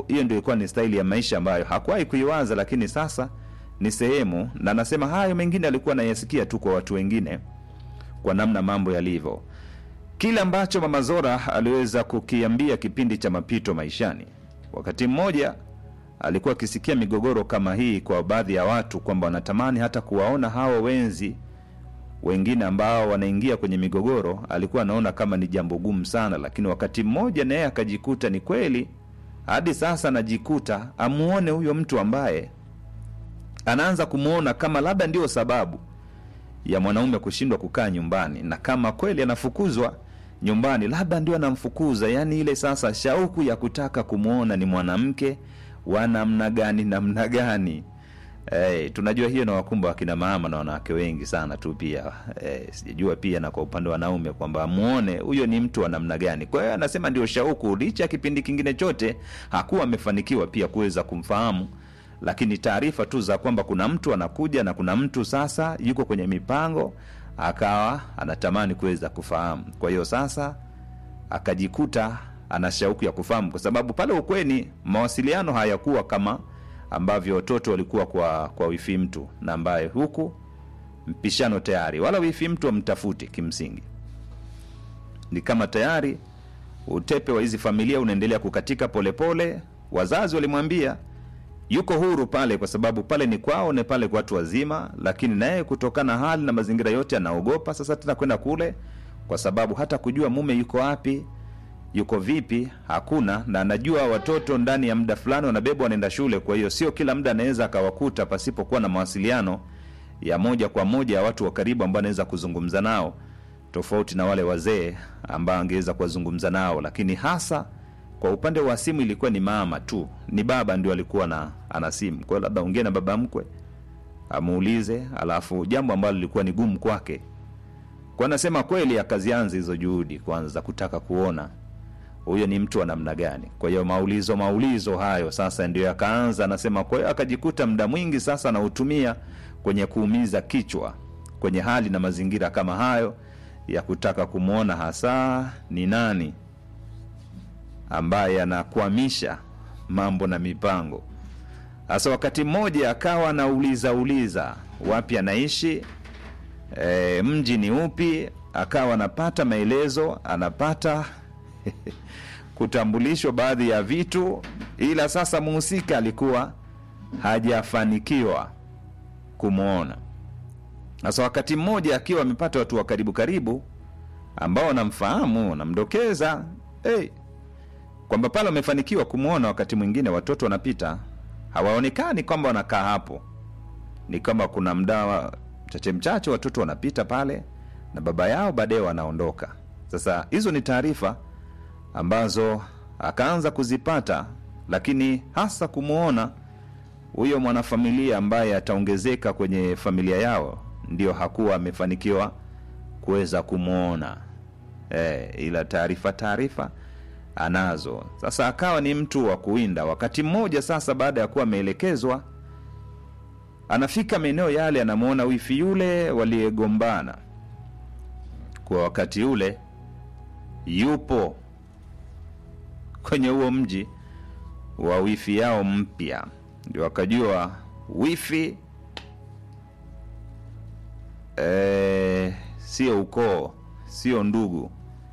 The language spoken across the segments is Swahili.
hiyo ndio ilikuwa ni staili ya maisha ambayo hakuwahi kuiwaza, lakini sasa ni sehemu, na anasema hayo mengine alikuwa anayasikia tu kwa watu wengine, kwa namna mambo yalivyo. Kile ambacho Mama Zora aliweza kukiambia kipindi cha mapito maishani, wakati mmoja alikuwa akisikia migogoro kama hii kwa baadhi ya watu, kwamba wanatamani hata kuwaona hao wenzi wengine ambao wanaingia kwenye migogoro, alikuwa anaona kama ni jambo gumu sana, lakini wakati mmoja naye akajikuta ni kweli, hadi sasa anajikuta amuone huyo mtu ambaye anaanza kumwona kama labda ndio sababu ya mwanaume kushindwa kukaa nyumbani, na kama kweli anafukuzwa nyumbani, labda ndio anamfukuza. Yani ile sasa shauku ya kutaka kumwona ni mwanamke wa namna gani, namna gani. Hey, tunajua hiyo na wakumba wakina mama na wanawake wengi sana tu pia hey, sijajua pia na kwa upande wa wanaume kwamba muone huyo ni mtu wa namna gani. Kwa hiyo anasema ndio shauku, licha ya kipindi kingine chote hakuwa amefanikiwa pia kuweza kumfahamu, lakini taarifa tu za kwamba kuna mtu anakuja na kuna mtu sasa yuko kwenye mipango, akawa anatamani kuweza kufahamu. Kwa hiyo sasa akajikuta ana shauku ya kufahamu, kwa sababu pale ukweni mawasiliano hayakuwa kama ambavyo watoto walikuwa kwa kwa wifi mtu na ambaye huku mpishano tayari, wala wifi mtu amtafuti. Kimsingi ni kama tayari utepe wa hizi familia unaendelea kukatika polepole pole. Wazazi walimwambia yuko huru pale, kwa sababu pale ni kwao, ni pale kwa watu wazima, lakini naye kutokana na hali na mazingira yote anaogopa sasa tena kwenda kule, kwa sababu hata kujua mume yuko wapi yuko vipi hakuna, na anajua watoto ndani ya muda fulani wanabebwa wanaenda shule. Kwa hiyo sio kila muda anaweza akawakuta pasipokuwa na mawasiliano ya moja kwa moja ya watu wa karibu ambao anaweza kuzungumza nao, tofauti na wale wazee ambao angeweza kuwazungumza nao. Lakini hasa kwa upande wa simu ilikuwa ni mama tu, ni baba ndio alikuwa na ana simu. Kwa hiyo labda ongee na baba mkwe amuulize, alafu jambo ambalo lilikuwa ni gumu kwake, kwa anasema kweli akazianza hizo juhudi kwanza za kutaka kuona huyo ni mtu wa namna gani. Kwa hiyo maulizo maulizo hayo sasa ndio yakaanza, anasema. Kwa hiyo akajikuta muda mwingi sasa anautumia kwenye kuumiza kichwa kwenye hali na mazingira kama hayo ya kutaka kumwona hasa ni nani ambaye anakwamisha mambo na mipango. Sasa wakati mmoja akawa anauliza uliza wapi anaishi, e, mji ni upi, akawa anapata maelezo, anapata kutambulishwa baadhi ya vitu, ila sasa muhusika alikuwa hajafanikiwa kumwona. Sasa wakati mmoja akiwa amepata watu wa karibu karibu ambao wanamfahamu, wanamdokeza hey, kwamba pale wamefanikiwa kumwona. Wakati mwingine watoto wanapita hawaonekani kwamba wanakaa hapo, ni kama kuna mda mchache mchache watoto wanapita pale na baba yao, baadaye wanaondoka. Sasa hizo ni taarifa ambazo akaanza kuzipata, lakini hasa kumwona huyo mwanafamilia ambaye ataongezeka kwenye familia yao, ndio hakuwa amefanikiwa kuweza kumwona e, ila taarifa taarifa anazo. Sasa akawa ni mtu wa kuwinda. Wakati mmoja sasa, baada ya kuwa ameelekezwa, anafika maeneo yale, anamwona wifi yule waliyegombana kwa wakati ule yupo kwenye huo mji wa wifi yao mpya, ndio akajua wifi e, sio ukoo, sio ndugu.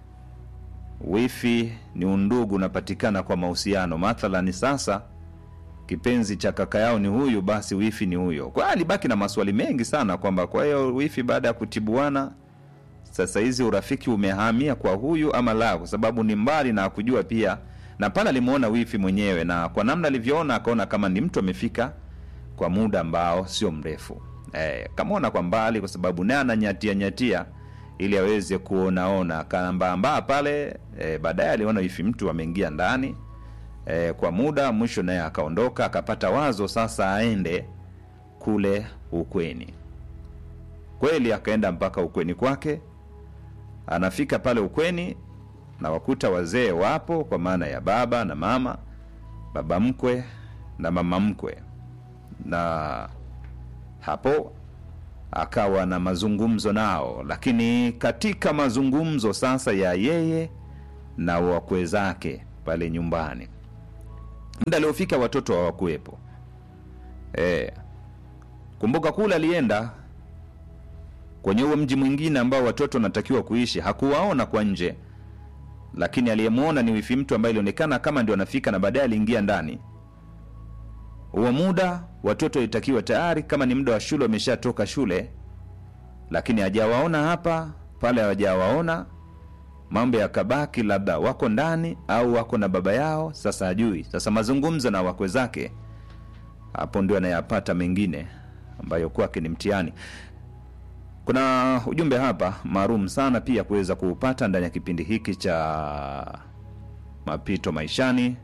Wifi ni undugu unapatikana kwa mahusiano. Mathalani sasa kipenzi cha kaka yao ni huyu, basi wifi ni huyo. Kwa hiyo alibaki na maswali mengi sana kwamba kwa hiyo wifi baada ya kutibuana sasa hizi urafiki umehamia kwa huyu ama la, kwa sababu ni mbali na akujua pia, na pale alimwona wifi mwenyewe, na kwa namna alivyoona akaona kama ni mtu amefika kwa muda ambao sio mrefu. E, kamwona kwa mbali, kwa sababu naye ananyatia nyatia ili aweze kuonaona, akaambaambaa pale. E, baadaye aliona wifi mtu ameingia ndani e, kwa muda, mwisho naye akaondoka, akapata wazo sasa aende kule ukweni. Kweli akaenda mpaka ukweni kwake anafika pale ukweni na wakuta wazee wapo, kwa maana ya baba na mama, baba mkwe na mama mkwe, na hapo akawa na mazungumzo nao. Lakini katika mazungumzo sasa ya yeye na wakwe zake pale nyumbani, muda aliofika watoto hawakuwepo. E, kumbuka kule alienda kwenye huo mji mwingine ambao watoto wanatakiwa kuishi, hakuwaona kwa nje, lakini aliyemwona ni wifi mtu ambaye ilionekana kama ndio anafika, na baadaye aliingia ndani. Huo muda watoto ilitakiwa tayari, kama ni muda wa shule, wameshatoka shule, lakini hajawaona hapa pale, hawajawaona mambo yakabaki, labda wako ndani au wako na baba yao, sasa hajui. Sasa mazungumzo na wakwe zake, hapo ndio anayapata mengine ambayo kwake ni mtihani. Kuna ujumbe hapa maalum sana pia kuweza kuupata ndani ya kipindi hiki cha mapito maishani.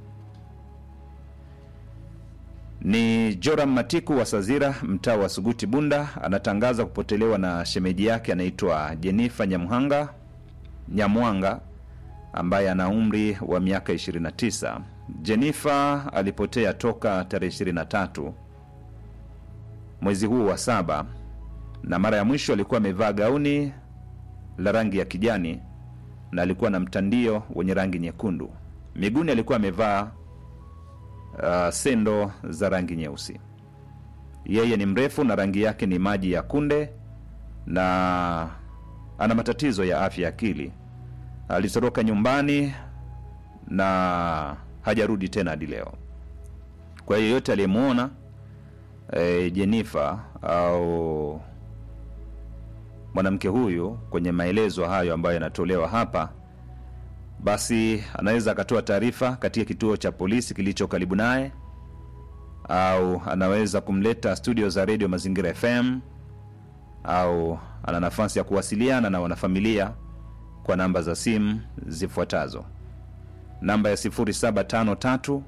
Ni Joram Matiku wa Sazira, mtaa wa Suguti, Bunda, anatangaza kupotelewa na shemeji yake anaitwa Jenifa Nyamhanga Nyamwanga ambaye ana umri wa miaka 29. Jenifa alipotea toka tarehe 23 mwezi huu wa saba, na mara ya mwisho alikuwa amevaa gauni la rangi ya kijani na alikuwa na mtandio wenye rangi nyekundu. Miguuni alikuwa amevaa uh, sendo za rangi nyeusi. Yeye ni mrefu na rangi yake ni maji ya kunde na ana matatizo ya afya ya akili. Alitoroka nyumbani na hajarudi tena hadi leo. Kwa hiyo yoyote aliyemwona e, Jenifa au mwanamke huyu kwenye maelezo hayo ambayo yanatolewa hapa, basi anaweza akatoa taarifa katika kituo cha polisi kilicho karibu naye, au anaweza kumleta studio za redio Mazingira FM, au ana nafasi ya kuwasiliana na wanafamilia kwa namba za simu zifuatazo: namba ya 0753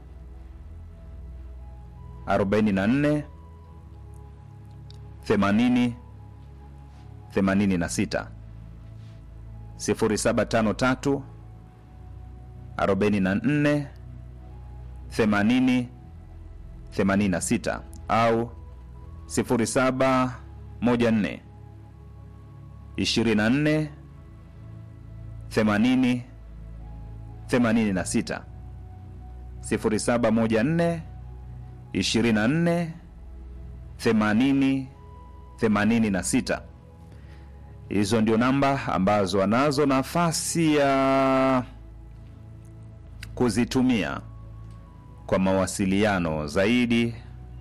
44 80 86 0753 44 80 86 au 0714 24 80 86 0714 24 80 86. Hizo ndio namba ambazo anazo nafasi ya kuzitumia kwa mawasiliano zaidi.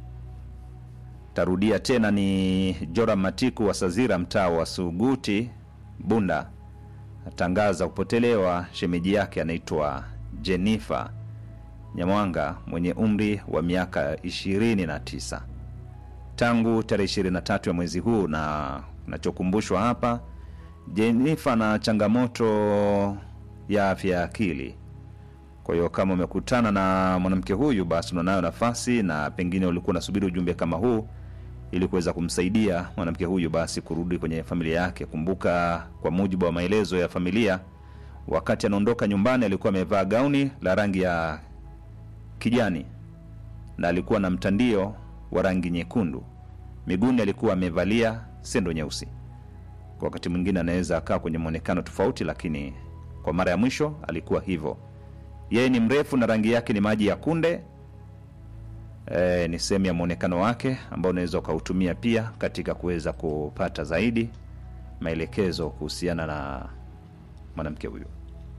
Tarudia tena, ni Joram Matiku wa Sazira, mtaa wa Suguti, Bunda, atangaza kupotelewa shemeji yake anaitwa Jenifa Nyamwanga mwenye umri wa miaka 29 tangu tarehe 23 ya mwezi huu, na nachokumbushwa hapa, Jenifa na changamoto ya afya ya akili. Kwa hiyo kama umekutana na mwanamke huyu, basi unanayo nafasi na pengine ulikuwa unasubiri ujumbe kama huu ili kuweza kumsaidia mwanamke huyu basi kurudi kwenye familia yake. Kumbuka, kwa mujibu wa maelezo ya familia, wakati anaondoka nyumbani alikuwa amevaa gauni la rangi ya kijani na alikuwa na mtandio wa rangi nyekundu. Miguuni alikuwa amevalia sendo nyeusi. Kwa wakati mwingine anaweza akaa kwenye mwonekano tofauti, lakini kwa mara ya mwisho alikuwa hivyo. Yeye ni mrefu na rangi yake ni maji ya kunde. E, ni sehemu ya mwonekano wake ambao unaweza ukautumia pia katika kuweza kupata zaidi maelekezo kuhusiana na mwanamke huyu.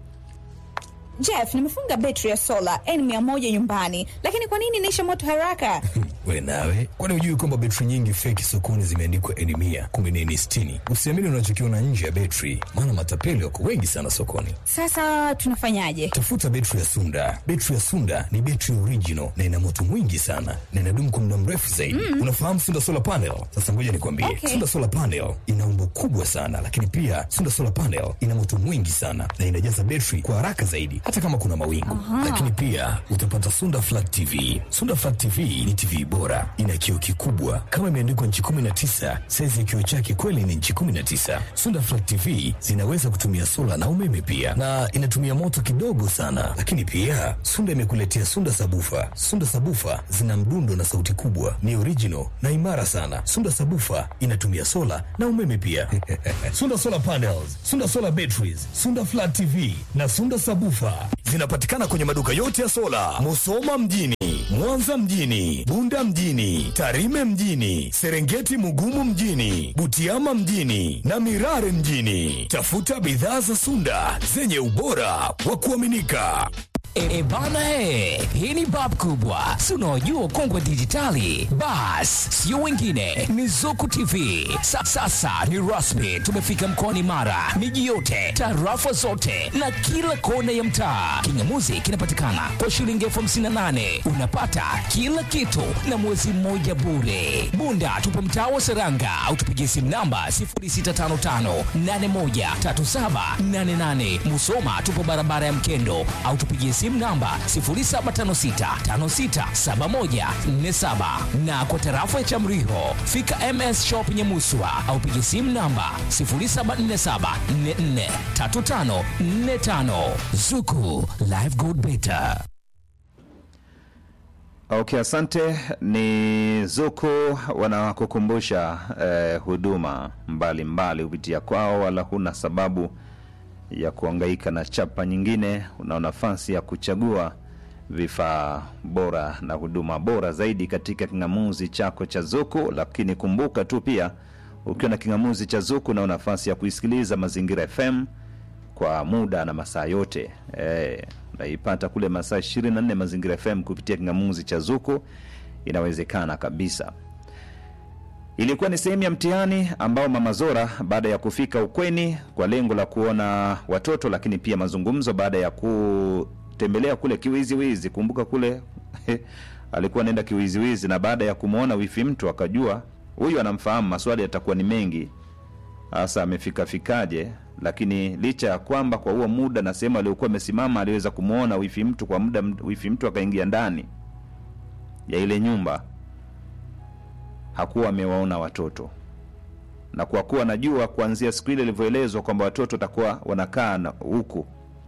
Jeff, nimefunga betri ya sola N100 nyumbani, lakini kwa nini inaisha moto haraka? We nawe, kwani hujui kwamba betri nyingi feki sokoni zimeandikwa N100 kumbe ni N60? Usiamini unachokiona nje ya betri, maana matapeli wako wengi sana sokoni. Sasa tunafanyaje? Tafuta betri ya Sunda. Betri ya Sunda ni betri original na ina moto mwingi sana na inadumu kwa muda mrefu zaidi. Mm. Unafahamu Sunda Solar Panel? Sasa ngoja nikwambie. Okay. Sunda Solar Panel ina umbo kubwa sana, lakini pia Sunda Solar Panel ina moto mwingi sana na inajaza betri kwa haraka zaidi hata kama kuna mawingu. Lakini pia utapata Sunda Flat TV. Sunda Flat TV ni TV bora, ina kioo kikubwa kama imeandikwa nchi 19. Saizi ya kioo chake kweli ni nchi 19. Sunda Flat TV zinaweza kutumia sola na umeme pia, na inatumia moto kidogo sana. Lakini pia Sunda imekuletea Sunda Sabufa. Sunda Sabufa zina mdundo na sauti kubwa, ni original na imara sana. Sunda Sabufa inatumia sola na umeme pia. Sunda Solar Panels, Sunda Solar Batteries, Sunda Flat TV na Sunda Sabufa Zinapatikana kwenye maduka yote ya sola, Musoma mjini, Mwanza mjini, Bunda mjini, Tarime mjini, Serengeti Mugumu mjini, Butiama mjini na Mirare mjini. Tafuta bidhaa za Sunda zenye ubora wa kuaminika. E, bana he, hii ni bab kubwa, si unaojua ukongwe dijitali. Bas, sio wengine, ni Zuku TV. Sa, sasa ni rasmi, tumefika mkoani Mara, miji yote, tarafa zote na kila kona ya mtaa. Kingamuzi kinapatikana kwa shilingi elfu hamsini na nane unapata kila kitu na mwezi mmoja bure. Bunda tupo mtaa wa Seranga au tupigie simu namba 0655813788. Musoma tupo barabara ya Mkendo au tupigie simu namba 0756567147 na kwa tarafa ya Chamriho fika MS Shop Nyamuswa au pigie simu namba 0747443545 Zuku Live Good Better. Okay, asante. Ni Zuku wanakukumbusha eh, huduma mbalimbali kupitia kwao, wala huna sababu ya kuangaika na chapa nyingine. Una nafasi ya kuchagua vifaa bora na huduma bora zaidi katika king'amuzi chako cha Zuku. Lakini kumbuka tu pia, ukiwa na king'amuzi cha Zuku una nafasi ya kuisikiliza Mazingira FM kwa muda na masaa yote eh, naipata kule masaa 24 Mazingira FM kupitia king'amuzi cha Zuku, inawezekana kabisa. Ilikuwa ni sehemu ya mtihani ambao Mama Zora baada ya kufika ukweni kwa lengo la kuona watoto, lakini pia mazungumzo baada ya kutembelea kule kiwiziwizi. Kumbuka kule alikuwa anaenda kiwiziwizi, na baada ya kumwona wifi mtu akajua huyu anamfahamu, maswali yatakuwa ni mengi, hasa amefika fikaje. Lakini licha ya kwamba kwa huo muda na sehemu aliyokuwa amesimama aliweza kumwona wifi mtu kwa muda, wifi mtu akaingia ndani ya ile nyumba hakuwa amewaona watoto, na kwa kuwa najua kuanzia siku ile ilivyoelezwa kwamba watoto watakuwa wanakaa na huku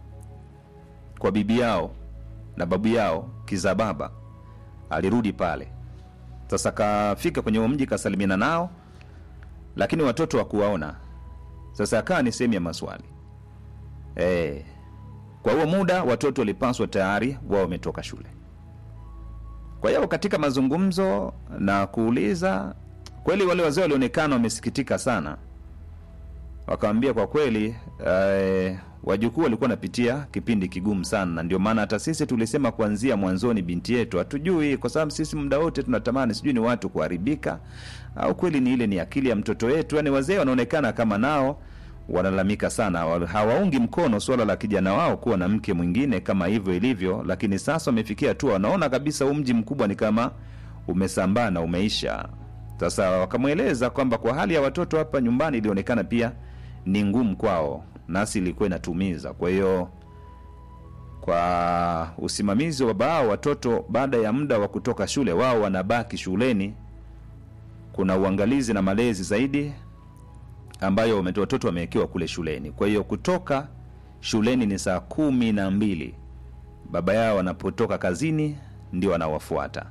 kwa bibi yao na babu yao kiza baba, alirudi pale. Sasa kafika kwenye huo mji kasalimiana nao, lakini watoto hakuwaona. Sasa akawa ni sehemu ya maswali e. Kwa huo muda watoto walipaswa tayari wao wametoka shule. Kwa hiyo katika mazungumzo na kuuliza, kweli wale wazee walionekana wamesikitika sana, wakawambia kwa kweli eh, wajukuu walikuwa wanapitia kipindi kigumu sana, na ndio maana hata sisi tulisema kuanzia mwanzoni, binti yetu hatujui, kwa sababu sisi muda wote tunatamani sijui ni watu kuharibika au kweli ni ile ni akili ya mtoto wetu. Yani wazee wanaonekana kama nao wanalalamika sana, wa- hawaungi mkono suala la kijana wao kuwa na mke mwingine kama hivyo ilivyo, lakini sasa wamefikia hatua wanaona kabisa huu mji mkubwa ni kama umesambaa na umeisha. Sasa wakamweleza kwamba kwa hali ya watoto hapa nyumbani ilionekana pia ni ngumu kwao, nasi ilikuwa inatumiza. Kwa hiyo kwa usimamizi wa baba hao watoto, baada ya muda wa kutoka shule, wao wanabaki shuleni. Kuna uangalizi na malezi zaidi ambayo wame- watoto wamewekewa kule shuleni. Kwa hiyo kutoka shuleni ni saa kumi na mbili, baba yao wanapotoka kazini ndio anawafuata.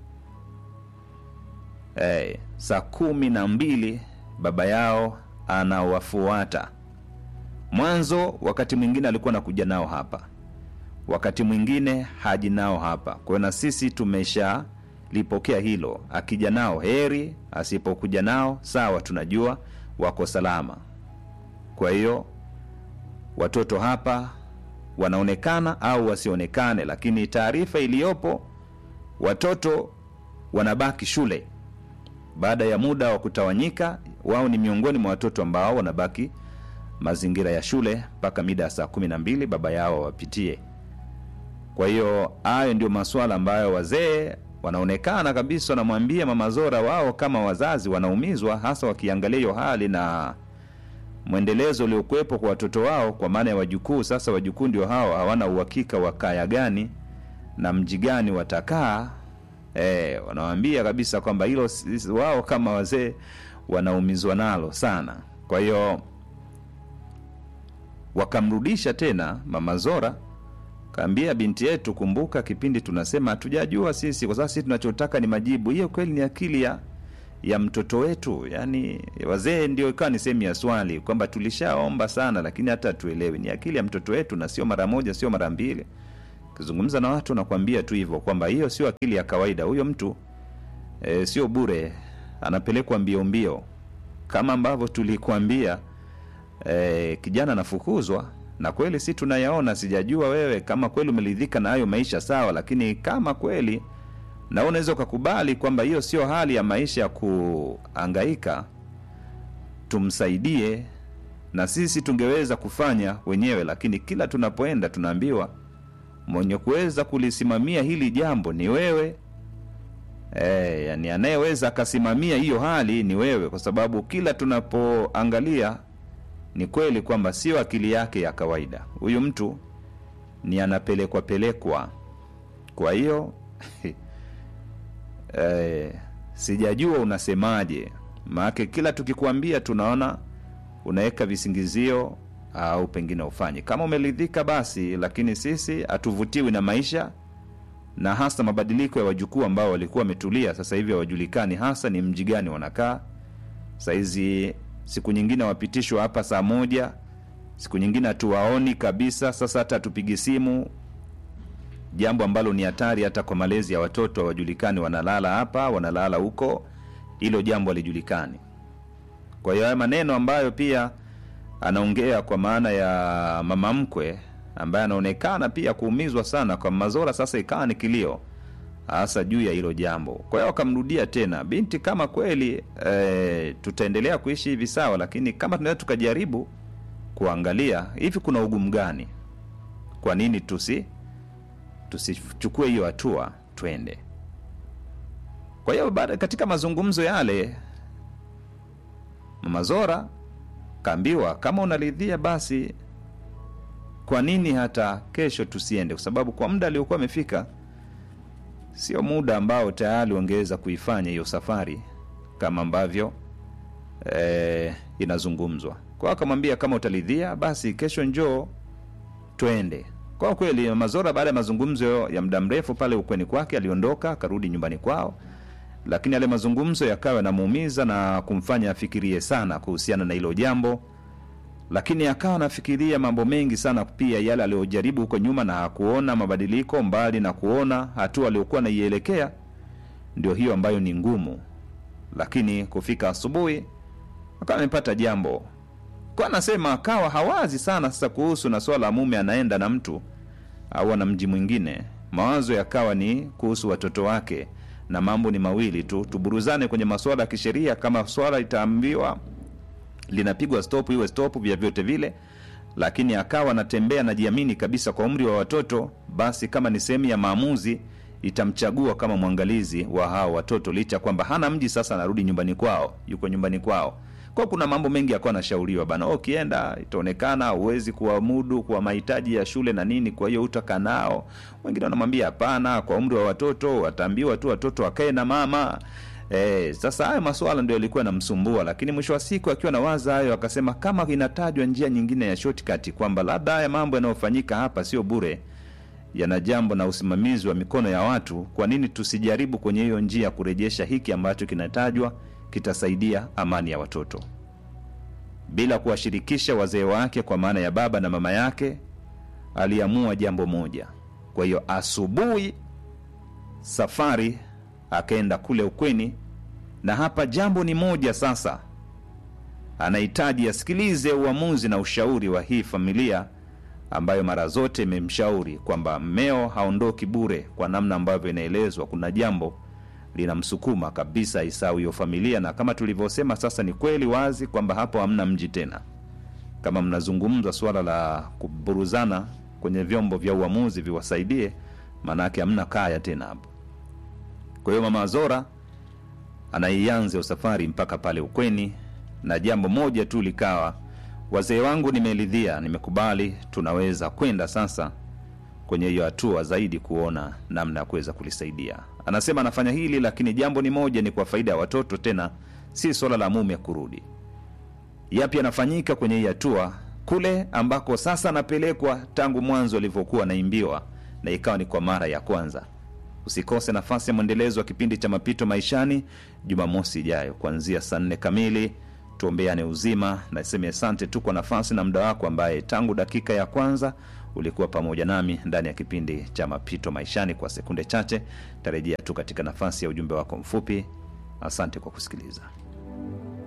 hey, saa kumi na mbili baba yao anawafuata. Mwanzo wakati mwingine alikuwa anakuja nao hapa, wakati mwingine haji nao hapa. Kwa hiyo na sisi tumeshalipokea hilo, akija nao heri, asipokuja nao sawa, tunajua wako salama. Kwa hiyo watoto hapa wanaonekana au wasionekane, lakini taarifa iliyopo watoto wanabaki shule baada ya muda wa kutawanyika. Wao ni miongoni mwa watoto ambao wanabaki mazingira ya shule mpaka mida ya saa kumi na mbili baba yao wapitie. Kwa hiyo hayo ndio masuala ambayo wazee wanaonekana kabisa wanamwambia Mama Zora, wao kama wazazi wanaumizwa, hasa wakiangalia hiyo hali na mwendelezo uliokuwepo kwa watoto wao, kwa maana ya wajukuu. Sasa wajukuu ndio hao, hawana uhakika wa kaya gani na mji gani watakaa. E, wanawambia kabisa kwamba hilo si- wao kama wazee wanaumizwa nalo sana. Kwa hiyo wakamrudisha tena Mama Zora kaambia binti yetu, kumbuka kipindi tunasema hatujajua sisi, kwa sababu sisi tunachotaka ni majibu. Hiyo kweli ni akili ya ya mtoto wetu yani wazee ndio ikawa ni sehemu ya swali kwamba tulishaomba sana lakini hata tuelewi ni akili ya mtoto wetu na sio mara moja sio mara mbili ukizungumza na watu nakwambia tu hivyo kwamba hiyo sio akili ya kawaida huyo mtu e, sio bure anapelekwa mbio mbio kama ambavyo tulikuambia e, kijana anafukuzwa na kweli si tunayaona sijajua wewe kama kweli umeridhika na hayo maisha sawa lakini kama kweli na wewe unaweza ukakubali kwamba hiyo sio hali ya maisha ya kuangaika tumsaidie na sisi tungeweza kufanya wenyewe lakini kila tunapoenda tunaambiwa mwenye kuweza kulisimamia hili jambo ni wewe e, yani anayeweza akasimamia hiyo hali ni wewe kwa sababu kila tunapoangalia ni kweli kwamba sio akili yake ya kawaida huyu mtu ni anapelekwa pelekwa kwa hiyo e, sijajua unasemaje maake kila tukikuambia tunaona unaweka visingizio au pengine ufanye kama umeridhika basi lakini sisi hatuvutiwi na maisha na hasa mabadiliko ya wajukuu ambao walikuwa wametulia sasa hivi hawajulikani hasa ni mji gani wanakaa sahizi siku nyingine wapitishwa hapa saa moja siku nyingine hatuwaoni kabisa sasa hata hatupigi simu jambo ambalo ni hatari hata kwa malezi ya watoto hawajulikani wanalala hapa wanalala huko hilo jambo halijulikani kwa hiyo haya maneno ambayo pia anaongea kwa maana ya mama mkwe ambaye anaonekana pia kuumizwa sana kwa mazora sasa ikawa ni kilio hasa juu ya hilo jambo kwa hiyo wakamrudia tena binti kama kweli e, tutaendelea kuishi hivi sawa lakini kama tunaweza tukajaribu kuangalia hivi kuna ugumu gani kwa nini tusi tusichukue hiyo hatua twende kwa hiyo baada katika mazungumzo yale mama zora kaambiwa kama unaridhia basi kwa nini hata kesho tusiende kwa sababu kwa muda aliokuwa amefika sio muda ambao tayari wangeweza kuifanya hiyo safari kama ambavyo e, inazungumzwa kwao akamwambia kama utaridhia basi kesho njoo twende kwa kweli mazora baada ya mazungumzo ya muda mrefu pale ukweni kwake aliondoka akarudi nyumbani kwao lakini yale mazungumzo yakawa yanamuumiza na kumfanya afikirie sana kuhusiana na hilo jambo lakini akawa anafikiria mambo mengi sana pia yale aliyojaribu huko nyuma na hakuona mabadiliko mbali na kuona hatua aliyokuwa naielekea ndio hiyo ambayo ni ngumu lakini kufika asubuhi akawa amepata jambo kwa anasema akawa hawazi sana sasa kuhusu na swala la mume anaenda na mtu au ana mji mwingine mawazo yakawa ni kuhusu watoto wake na mambo ni mawili tu tuburuzane kwenye masuala ya kisheria kama swala itaambiwa linapigwa stop iwe stop vya vyote vile lakini akawa anatembea najiamini kabisa kwa umri wa watoto basi kama ni sehemu ya maamuzi itamchagua kama mwangalizi wa hao watoto licha kwamba hana mji sasa anarudi nyumbani kwao yuko nyumbani kwao kwa kuna mambo mengi yakuwa anashauriwa bana ukienda itaonekana huwezi kuwamudu kwa mahitaji ya shule na nini kwa hiyo utakaa nao wengine wanamwambia hapana kwa umri wa watoto wataambiwa tu watoto wakae na mama E, sasa hayo maswala ndio yalikuwa yanamsumbua lakini mwisho wa siku akiwa na waza hayo akasema kama inatajwa njia nyingine ya shortcut kwamba labda haya mambo yanayofanyika hapa sio bure yana jambo na usimamizi wa mikono ya watu kwa nini tusijaribu kwenye hiyo njia ya kurejesha hiki ambacho kinatajwa kitasaidia amani ya watoto bila kuwashirikisha wazee wake kwa maana ya baba na mama yake aliamua jambo moja kwa hiyo asubuhi safari akaenda kule ukweni na hapa jambo ni moja sasa anahitaji asikilize uamuzi na ushauri wa hii familia ambayo mara zote imemshauri kwamba mmeo haondoki bure kwa namna ambavyo inaelezwa kuna jambo linamsukuma kabisa isau hiyo familia na kama tulivyosema sasa ni kweli wazi kwamba hapo hamna mji tena kama mnazungumza suala la kuburuzana kwenye vyombo vya uamuzi viwasaidie maanaake hamna kaya tena hapo kwa hiyo mama zora anaianza usafari mpaka pale ukweni na jambo moja tu likawa wazee wangu nimeridhia nimekubali tunaweza kwenda sasa kwenye hiyo hatua zaidi kuona namna ya kuweza kulisaidia anasema anafanya hili lakini jambo ni moja ni kwa faida ya watoto tena si swala la mume kurudi yapi yanafanyika kwenye hii hatua kule ambako sasa anapelekwa tangu mwanzo alivyokuwa anaimbiwa na ikawa ni kwa mara ya kwanza Usikose nafasi ya mwendelezo wa kipindi cha Mapito Maishani Jumamosi ijayo kuanzia saa nne kamili. Tuombeane uzima. Naseme asante tu kwa nafasi na muda wako, ambaye tangu dakika ya kwanza ulikuwa pamoja nami ndani ya kipindi cha Mapito Maishani. Kwa sekunde chache tarejea tu katika nafasi ya ujumbe wako mfupi. Asante kwa kusikiliza.